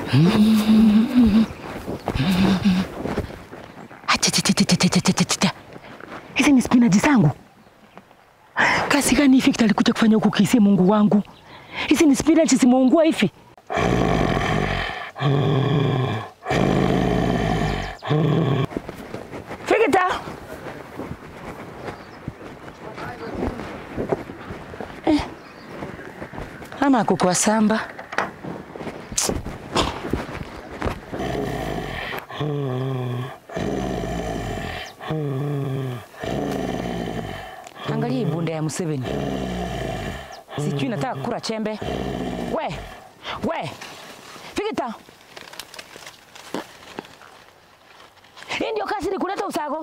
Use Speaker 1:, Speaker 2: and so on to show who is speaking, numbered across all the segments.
Speaker 1: Achachachachachachachachacha. Hizi ni spinaji zangu. Kazi gani hivi alikuja kufanya huku Kisii, Mungu wangu? Hizi ni spinaji zimeungua hivi. Fikita. Eh. Ama ako kwa samba. Angalia hii bunda ya Museveni, sijui nataka kura chembe. We we, Fikita, hii ndio kazi ni kuleta usago?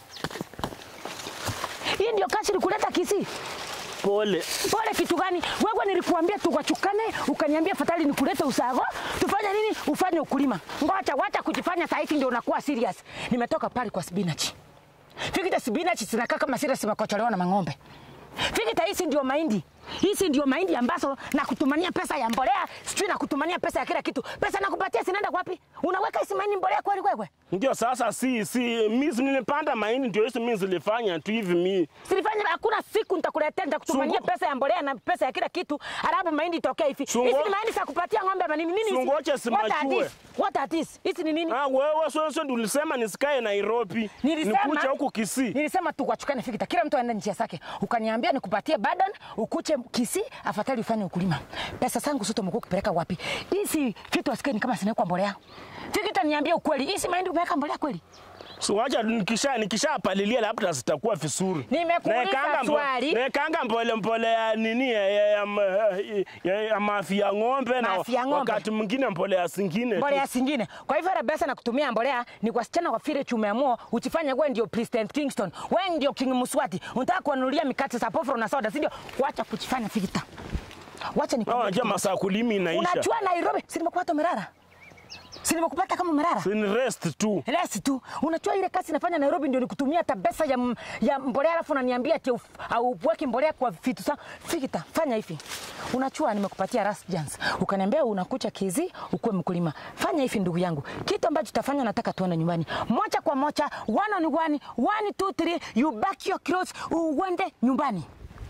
Speaker 1: Hii ndio kazi ni kuleta Kisii?
Speaker 2: Pole.
Speaker 1: Pole kitu gani? Wewe nilikuambia tuwachukane, ukaniambia fatali ni kuleta usago. Tufanye nini? Ufanye ukulima. Ngoja, wacha kujifanya saa hizi ndio unakuwa serious. Nimetoka pale kwa spinach. Fikita spinach zinakaa kama serious zimekocholewa na mang'ombe. Fikita hizi ndio mahindi. Hizi ndio mahindi ambazo na kutumania pesa ya mbolea, sijui na kutumania pesa ya kila kitu. Pesa nakupatia zinaenda wapi? Unaweka hizi mahindi mbolea kweli wewe?
Speaker 2: Ndio sasa si si mimi nilipanda mahindi ndio hizo mimi zilifanya tu hivi mimi.
Speaker 1: Silifanya hakuna siku nitakuletea nitakutumania
Speaker 2: Sungu-
Speaker 1: pesa ya mbolea na pesa ya kila kitu, alafu mahindi itokee hivi.
Speaker 2: Sungo-
Speaker 1: Hizi ni mahindi za kupatia ng'ombe ama nini? Nini hizi?
Speaker 2: Sungoche
Speaker 1: What are
Speaker 2: simachue.
Speaker 1: these? What are these? Hizi ni nini?
Speaker 2: Ah, wewe sio sio ndio ulisema nisikae Nairobi.
Speaker 1: Nilisema
Speaker 2: Nikuja huku Kisii.
Speaker 1: Nilisema tuwachukane Fikita, kila mtu aende njia zake. Ukaniambia nikupatie burden, ukuche Kisii, afadhali ufanye ukulima. Pesa zangu zote umekuwa ukipeleka wapi? Hizi vitu asikie ni kama zinawekwa mbolea. Fikita, niambie ukweli, hizi mahindi umeweka mbolea kweli?
Speaker 2: So wacha nikisha nikishapalilia labda zitakuwa vizuri.
Speaker 1: Nimekuuliza
Speaker 2: Naekanga mbo-
Speaker 1: swali.
Speaker 2: Naekanga mbole mbole ya nini ya, ya, ya, ma- ya, ya mafi ya ng'ombe na
Speaker 1: Mafi ya ng'ombe.
Speaker 2: wakati mwingine mbolea zingine. tu.
Speaker 1: mbolea zingine. Kwa hivyo ile pesa na kutumia mbolea ni kwa wasichana wa vile tumeamua uchifanye wewe ndio President Kingston, wewe ndio King Muswati, unataka kuanulia mikate za pofro na soda, si ndio? Wacha kuchifanya Fikita, wacha
Speaker 2: Ah,
Speaker 1: nikwambie
Speaker 2: Unajua
Speaker 1: kitu.
Speaker 2: masaa kulimi inaisha.
Speaker 1: Unajua Nairobi, si nimekupata umerara, si nimekupata kama umerara
Speaker 2: Si ni rest tu.
Speaker 1: Lesi tu. Unajua ile kazi nafanya Nairobi ndio nikutumia hata pesa ya, m- ya mbolea alafu unaniambia ati uf- auweki mbolea kwa vitu sa. Fikita, fanya hivi. Unachua nimekupatia last chance. Ukaniambia unakucha kizi ukuwe mkulima. Fanya hivi ndugu yangu. Kitu ambacho tutafanya nataka tuende nyumbani. Moja kwa moja, one on one, one two three, you back your clothes, uende nyumbani.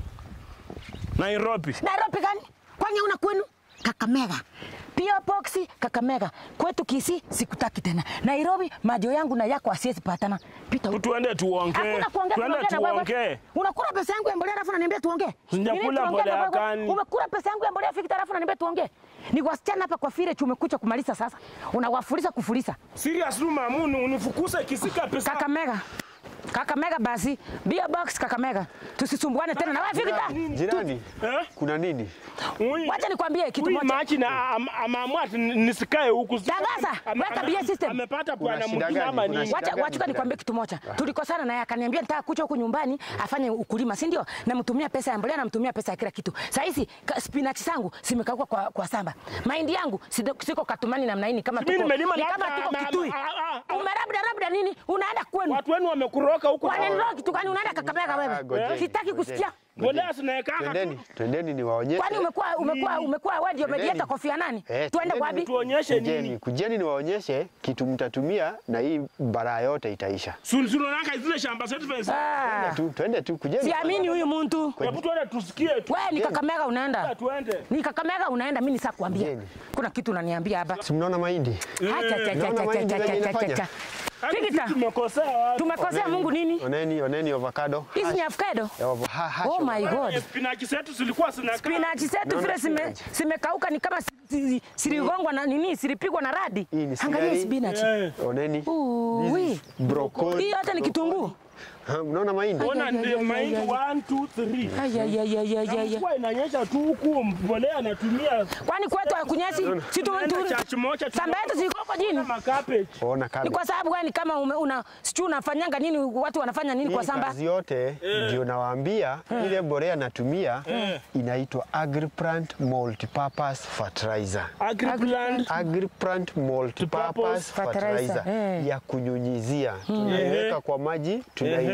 Speaker 2: Nairobi.
Speaker 1: Nairobi gani? Kwani una kwenu? Kakamega. Pio box Kakamega. Kwetu Kisii sikutaki tena. Nairobi majo yangu na yako asiwezi patana. Pita huko.
Speaker 2: Tuende tuongee.
Speaker 1: Hakuna kuongea
Speaker 2: Tuende
Speaker 1: tunaongea na wewe.
Speaker 2: tuongee.
Speaker 1: Unakula pesa yangu ya mbolea alafu unaniambia tuongee.
Speaker 2: Sijakula
Speaker 1: Nini tuongee
Speaker 2: mbolea
Speaker 1: na wewe?
Speaker 2: gani?
Speaker 1: Umekula pesa yangu ya mbolea fikita alafu unaniambia tuongee. Ni wasichana hapa kwa fire tumekucha kumaliza sasa. Unawafurisa kufurisa.
Speaker 2: Serious tu mamu unifukuse kisika pesa.
Speaker 1: Kakamega. Kakamega basi. Bia box Kakamega. Tusisumbuane tena na wewe fikita.
Speaker 3: Jirani,
Speaker 2: Eh?
Speaker 3: kuna nini?
Speaker 2: Huyu-
Speaker 1: Wacha nikwambie kitu
Speaker 2: huyu
Speaker 1: moja.
Speaker 2: machi na am- ameamua ati nisikae huku.
Speaker 1: Tangaza,
Speaker 2: Ame-
Speaker 1: weka
Speaker 2: ame-
Speaker 1: BA system.
Speaker 2: Amepata
Speaker 3: Kuna
Speaker 2: bwana
Speaker 3: shida
Speaker 2: mwingine
Speaker 3: gani?
Speaker 2: ama
Speaker 3: Kuna
Speaker 2: nini?
Speaker 3: shida
Speaker 1: Wacha
Speaker 3: gani
Speaker 1: wacha
Speaker 3: jirani?
Speaker 1: nikwambie kitu moja. Tulikosana naye akaniambia nitaka kuja huku nyumbani afanye ukulima, si ndio? Namtumia pesa ya mbolea, namtumia pesa ya kila kitu. Saa hizi ka- spinach zangu zimekauka kwa, kwa samba. Mahindi yangu sido- siko katumani namna hii ni kama
Speaker 2: Mimi
Speaker 1: tuko
Speaker 2: nimelima
Speaker 1: ni
Speaker 2: labda-
Speaker 1: kama tuko
Speaker 2: ma- ma-
Speaker 1: Kitui.
Speaker 2: ah, ah, ah.
Speaker 1: Umerabda rabda nini? Unaenda kwenu.
Speaker 2: Watu wenu wamekuroka huku.
Speaker 1: Wananiroga kitu gani? Unaenda Kakamega
Speaker 3: Ah,
Speaker 1: wewe.
Speaker 3: ngojeni,
Speaker 1: Sitaki
Speaker 3: ngojeni.
Speaker 1: kusikia.
Speaker 2: Mbolea zinaekanga tu.
Speaker 3: Twendeni, twendeni niwaonyeshe.
Speaker 1: Kwani umekuwa umekuwa umekuwa wewe ndio
Speaker 3: Twendeni.
Speaker 1: mediator Kofi Annan?
Speaker 3: Eh,
Speaker 1: Tuende
Speaker 3: twendeni
Speaker 1: wapi?
Speaker 2: Tuonyeshe
Speaker 3: Kujeni,
Speaker 2: nini?
Speaker 3: kujeni niwaonyeshe kitu mtatumia na hii bara yote itaisha.
Speaker 2: Sulsulonaka zile shamba zetu pesa.
Speaker 1: Ah.
Speaker 3: Tu, twende tu, kujeni.
Speaker 1: Siamini huyu mtu.
Speaker 2: Hebu tuende tusikie tu.
Speaker 1: Wewe ni Kakamega unaenda.
Speaker 2: Tuende.
Speaker 1: Ni Kakamega unaenda, mimi nisakwambia.
Speaker 3: Ngeni.
Speaker 1: Kuna kitu unaniambia hapa.
Speaker 3: Si mnaona mahindi?
Speaker 1: Acha, cha, cha,
Speaker 3: Naona
Speaker 1: cha,
Speaker 3: mahindi
Speaker 1: cha,
Speaker 3: venye
Speaker 1: cha, cha,
Speaker 3: inafanya.
Speaker 1: cha.
Speaker 2: Hadi
Speaker 1: Fikita,
Speaker 2: sisi tumekosea watu.
Speaker 1: tumekosea Mungu nini?
Speaker 3: Oneni, oneni avocado.
Speaker 1: Hizi ni avocado.
Speaker 3: Ya avo- ha- hash
Speaker 1: Oh my
Speaker 3: avocado.
Speaker 1: God.
Speaker 2: Spinach zetu zilikuwa zinakaa.
Speaker 1: Spinach zetu
Speaker 3: Naona
Speaker 1: vile zime-
Speaker 3: spinach.
Speaker 1: zimekauka ni kama si- si- siligongwa na nini, silipigwa na radi.
Speaker 3: Hii ni
Speaker 1: Angalia hii
Speaker 3: celery.
Speaker 1: spinach.
Speaker 2: Eh.
Speaker 3: Oneni.
Speaker 1: Uu, wi.
Speaker 3: Broccoli.
Speaker 1: Hii yote ni kitunguu.
Speaker 3: Ha, Mnaona mahindi?
Speaker 2: Ona
Speaker 1: Ay, ay,
Speaker 2: ndio
Speaker 1: ay,
Speaker 2: mahindi
Speaker 1: ay, ay.
Speaker 2: 1 2 3.
Speaker 1: Ay, ay, ay, ay, ay, ay, ay.
Speaker 2: Kwa inanyesha tu huku mbolea anatumia
Speaker 1: Kwani kwetu hakunyesi? Si tu
Speaker 2: Tunaenda
Speaker 1: tu-
Speaker 2: church moja
Speaker 1: Samba yetu ziko huko chini.
Speaker 2: kama cabbage.
Speaker 3: Ona
Speaker 1: Ni
Speaker 3: cabbage.
Speaker 1: kwa sababu gani kama ume- una sijui unafanyanga nini watu wanafanya nini kwa
Speaker 3: Hii
Speaker 1: samba?
Speaker 3: kazi yote ndio nawaambia, ile mbolea natumia inaitwa Agriplant Multipurpose Fertilizer.
Speaker 2: Agriplant.
Speaker 3: Agriplant Multipurpose
Speaker 2: Multipurpose
Speaker 3: Fertilizer
Speaker 1: fertilizer, eh.
Speaker 3: ya kunyunyizia, tunaiweka kwa maji, tunaiweka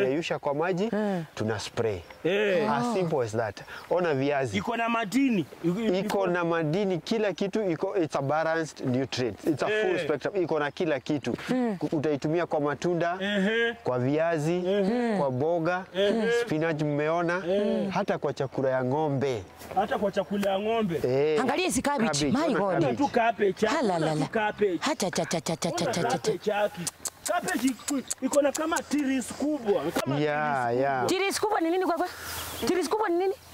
Speaker 3: tunayeyusha kwa maji tuna spray
Speaker 2: Eh.
Speaker 3: as simple as that ona viazi
Speaker 2: Iko na madini.
Speaker 3: iko na madini kila kitu iko it's a balanced nutrient it's a full
Speaker 2: Eh.
Speaker 3: spectrum iko na kila kitu utaitumia kwa matunda
Speaker 2: Ehe.
Speaker 3: kwa viazi kwa boga spinach mmeona hata kwa chakula ya ng'ombe
Speaker 2: Hata kwa chakula ya ng'ombe.
Speaker 3: Eh,
Speaker 1: Angalia hizi cabbage.
Speaker 3: cabbage,
Speaker 1: My
Speaker 3: ona
Speaker 1: God.
Speaker 3: cabbage.
Speaker 2: Tu cabbage.
Speaker 1: Halalala.
Speaker 2: Ona tu cabbage.
Speaker 1: Hacha cha cha cha cha cha
Speaker 2: Ona
Speaker 1: cha cha.
Speaker 2: cabbage yake. Cabbage iko- iko na kama tiris kubwa. Kama
Speaker 3: ya ya
Speaker 1: Tiris kubwa ni nini kwa kwa? Tiris kubwa ni nini?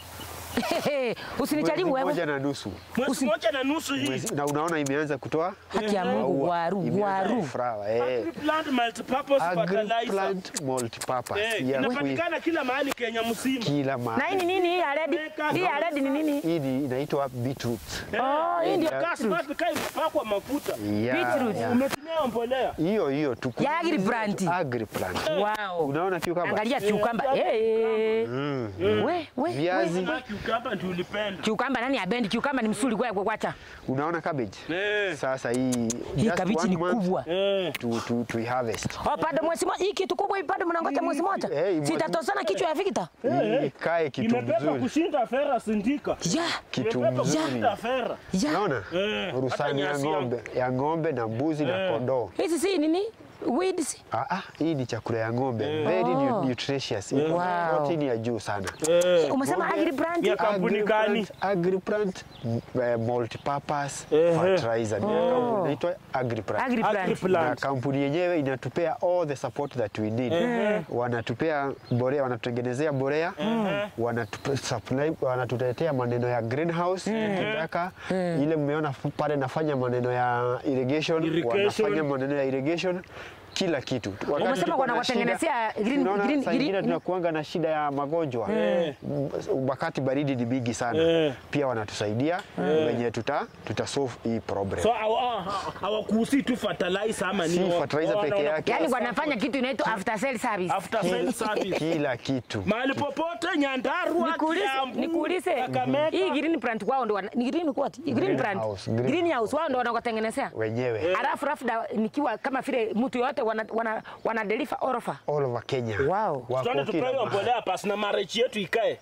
Speaker 1: Usinicharibu
Speaker 3: Mwezi
Speaker 1: wewe.
Speaker 3: moja na nusu
Speaker 2: mwezi moja na nusu hii.
Speaker 3: Mwezi- na unaona imeanza kutoa
Speaker 1: Haki ya Mungu
Speaker 3: maua.
Speaker 1: waru
Speaker 3: Imeanza
Speaker 1: waru.
Speaker 3: kufrawa, eh.
Speaker 2: Agri-plant multipurpose fertilizer.
Speaker 3: Agri-plant multipurpose.
Speaker 2: Eh,
Speaker 3: Ya kui-
Speaker 2: inapatikana kila mahali Kenya mzima.
Speaker 3: kila
Speaker 1: Na hii
Speaker 3: mahali.
Speaker 1: ni nini hii ya red? Hii ya red ni nini?
Speaker 3: Hii ni- inaitwa beetroot.
Speaker 1: Oh, hii ndio
Speaker 2: Gas mapi kai mpakwa mafuta.
Speaker 3: Ya,
Speaker 1: Beetroot.
Speaker 3: ya.
Speaker 2: Umetumia mbolea.
Speaker 3: Hiyo hiyo tu.
Speaker 1: Ya agri-plant.
Speaker 3: Agri-plant.
Speaker 1: Wow.
Speaker 3: Unaona cucumber?
Speaker 1: Angalia kiukamba. Eh. We, we.
Speaker 3: Viazi.
Speaker 2: Kama cucumber ndio ulipenda.
Speaker 1: Kiukamba nani abendi? Kiukamba ni msuli kwa kwa kwacha.
Speaker 3: Unaona cabbage?
Speaker 2: Eh.
Speaker 3: Sasa hii
Speaker 1: Hii
Speaker 3: just
Speaker 1: kabichi
Speaker 3: one
Speaker 1: ni
Speaker 3: month
Speaker 1: kubwa.
Speaker 2: Eh.
Speaker 3: to to to harvest.
Speaker 1: Oh, bado mwezi moja. Hii kitu kubwa hii bado mnangoja mwezi moja.
Speaker 3: Eh, mwezi-
Speaker 1: Sitatosana kichwa ya Victor.
Speaker 3: Hii Ikae kitu
Speaker 2: Imebeba
Speaker 3: mzuri.
Speaker 2: kushinda fera sindika.
Speaker 1: Ya.
Speaker 3: Kitu
Speaker 2: Imebeba
Speaker 3: mzuri.
Speaker 2: kushinda fera.
Speaker 1: Ya.
Speaker 3: Unaona?
Speaker 2: Eh,
Speaker 3: Rusani
Speaker 2: hata
Speaker 3: ya
Speaker 2: nyasi ya-
Speaker 3: ng'ombe, ya ng'ombe na mbuzi na kondoo.
Speaker 1: Hizi si nini? Weeds.
Speaker 3: Ah, ah, hii ni chakula ya ng'ombe. Very nu- nutritious. Iko na
Speaker 1: Wow.
Speaker 3: protein ya juu sana.
Speaker 2: Eh.
Speaker 1: Umesema
Speaker 3: Ng'ombe-
Speaker 1: agri brand.
Speaker 2: Ya kampuni gani?
Speaker 3: Agriplant uh, multipurpose
Speaker 2: Ehe.
Speaker 3: fertilizer. Ni kampuni inaitwa Agriplant.
Speaker 1: Agri brand.
Speaker 3: na
Speaker 2: Agri-plant.
Speaker 3: kampuni yenyewe inatupea all the support that we need. Wanatupea borea, wanatutengenezea borea, wanatupe- supply, wanatutetea maneno ya greenhouse tukitaka. Ile mmeona fu- pale nafanya maneno ya irrigation,
Speaker 2: Irrigation.
Speaker 3: wanafanya maneno ya irrigation kila kitu. Wakati
Speaker 1: Umesema
Speaker 3: tuko na
Speaker 1: wanawatengenezea
Speaker 3: shida-
Speaker 1: green-
Speaker 3: unaona
Speaker 1: green-
Speaker 3: saa ingine
Speaker 1: green-
Speaker 3: tunakuanga na shida ya magonjwa M- wakati baridi ni mingi sana
Speaker 2: Eh.
Speaker 3: pia wanatusaidia wenye tuta, tuta solve hii problem.
Speaker 2: So hawa- hawakuhusi tu fertilizer ama
Speaker 3: Si
Speaker 2: nini?
Speaker 3: fertilizer
Speaker 2: Wana-
Speaker 3: peke
Speaker 2: wana-
Speaker 3: yake.
Speaker 1: Yaani wanafanya kitu inaitwa after sale service.
Speaker 2: After sale service.
Speaker 3: kila kitu
Speaker 2: Mahali popote Nyandarua,
Speaker 1: Nikuulize,
Speaker 2: Kiambu,
Speaker 1: nikuulize.
Speaker 2: Kakamega.
Speaker 1: Hii green plant wao ndo wana- ni green what? Green plant.
Speaker 3: Greenhouse, green-
Speaker 1: Greenhouse wao ndo wanakutengenezea.
Speaker 3: wenyewe
Speaker 1: Alafu rafu da, nikiwa kama vile mtu yote wana, wana, wana deliver orofa.
Speaker 3: all over Kenya
Speaker 1: Wow.
Speaker 3: Wako
Speaker 2: Tuende
Speaker 3: kila
Speaker 2: tupewe
Speaker 3: mahali.
Speaker 2: mbolea pasi na marriage yetu ikae.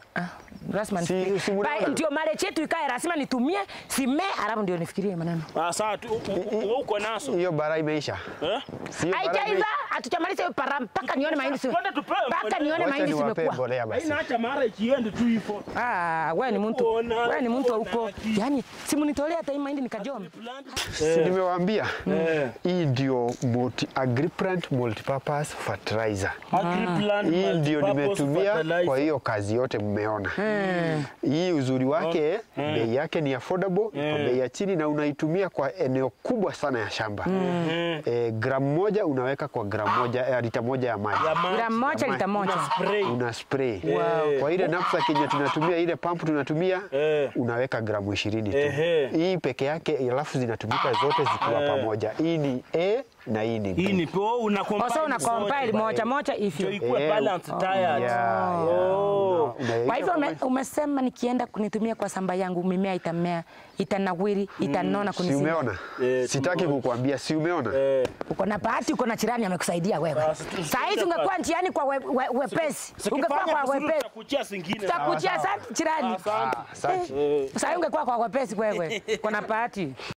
Speaker 1: Rasma
Speaker 3: Si-
Speaker 1: nifikirie.
Speaker 3: si munaona?
Speaker 1: Ba- Ndio marriage yetu ikae lazima nitumie simee alafu ndio nifikirie maneno.
Speaker 2: Ah, sawa tu u- u- u- uko naso.
Speaker 3: hiyo bara imeisha
Speaker 2: Eh?
Speaker 3: Sio bara
Speaker 1: Haijaiva,
Speaker 3: imeisha.
Speaker 1: hatujamaliza hiyo para mpaka nione mahindi si.
Speaker 2: Twende tupewe
Speaker 1: Mpaka
Speaker 2: mbolea.
Speaker 1: nione
Speaker 3: Wacha
Speaker 1: mahindi
Speaker 3: niwapee
Speaker 1: zimekuwa.
Speaker 3: mbolea basi
Speaker 2: Haina acha marriage iende tu hivyo.
Speaker 1: Ah, wewe ni mtu.
Speaker 2: Ona,
Speaker 1: Wewe ni mtu
Speaker 2: ona
Speaker 1: huko.
Speaker 2: ki-
Speaker 1: Yaani simunitolea hata hii mahindi nikajoma.
Speaker 3: si nimewaambia hii ndio multi, Agriplant multipurpose fertilizer
Speaker 2: Agri-plant
Speaker 3: hii ndio
Speaker 2: multipurpose
Speaker 3: nimetumia
Speaker 2: fertilizer.
Speaker 3: kwa hiyo kazi yote mmeona. Hii uzuri wake bei yake ni affordable, kwa bei ya chini na unaitumia kwa eneo kubwa sana ya shamba. Eh, gramu moja unaweka kwa gramu moja eh, lita moja ya maji.
Speaker 2: Ya maji.
Speaker 1: Gramu moja lita moja.
Speaker 2: Spray.
Speaker 3: Una spray.
Speaker 2: Wow.
Speaker 3: Kwa ile knapsack yenye tunatumia ile pump tunatumia
Speaker 2: Eh.
Speaker 3: unaweka gramu ishirini tu.
Speaker 2: Ehe.
Speaker 3: Hii peke yake alafu zinatumika zote zikiwa pamoja. Hii ni A na hii ni B.
Speaker 2: Hii ni po una combine
Speaker 1: Oso una compile
Speaker 2: zote.
Speaker 1: moja moja
Speaker 2: Ndio
Speaker 1: hivyo.
Speaker 2: ikuwe
Speaker 3: Eh,
Speaker 2: balanced diet.
Speaker 3: Yeah, yeah.
Speaker 2: Oh.
Speaker 3: Unaweka
Speaker 1: Kwa hivyo
Speaker 3: kwa
Speaker 1: ume,
Speaker 3: maji.
Speaker 1: umesema nikienda kunitumia kwa shamba yangu mimea itamea, itanawiri, itanona
Speaker 3: Si
Speaker 1: kunizidi.
Speaker 3: umeona?
Speaker 2: Eh,
Speaker 3: Sitaki kukuambia, si umeona?
Speaker 2: Eh.
Speaker 1: Uko na bahati, uko na jirani amekusaidia wewe.
Speaker 2: Basi, tu-
Speaker 1: Saa hizi ungekuwa njiani kwa we, we, wepesi, ungekuwa
Speaker 2: Sikifanya
Speaker 1: kwa
Speaker 2: vizuri
Speaker 1: wepesi,
Speaker 2: tutakuchia zingine.
Speaker 1: tutakuchia asante jirani.
Speaker 2: Asante.
Speaker 3: Asante.
Speaker 1: Saa hii ungekuwa kwa wepesi wewe, uko na bahati.